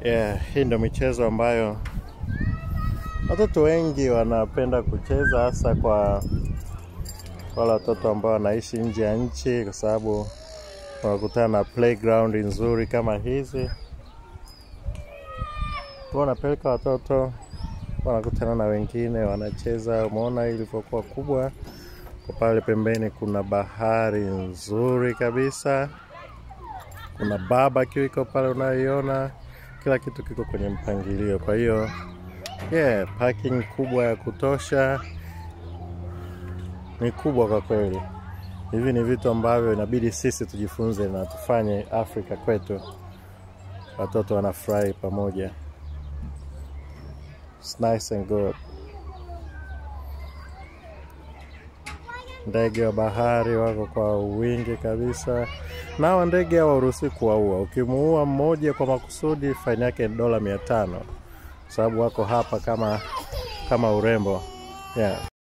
Yeah, hii ndo michezo ambayo watoto wengi wanapenda kucheza, hasa kwa wale watoto ambao wanaishi nje ya nchi, kwa sababu wanakutana na playground nzuri kama hizi. Kwa wanapeleka watoto, wanakutana na wengine, wanacheza. Umeona ilivyokuwa kubwa. Kwa pale pembeni kuna bahari nzuri kabisa, kuna barbecue iko pale unayoiona, kila kitu kiko kwenye mpangilio. Kwa hiyo yeah, parking kubwa ya kutosha, ni kubwa kwa kweli. Hivi ni vitu ambavyo inabidi sisi tujifunze na tufanye Afrika kwetu, watoto wanafurahi pamoja. It's nice and good. Ndege wa bahari wako kwa wingi kabisa, na hawa ndege hawaruhusi kuwaua. Ukimuua mmoja kwa makusudi, faini yake ni dola mia tano, sababu wako hapa kama kama urembo yeah.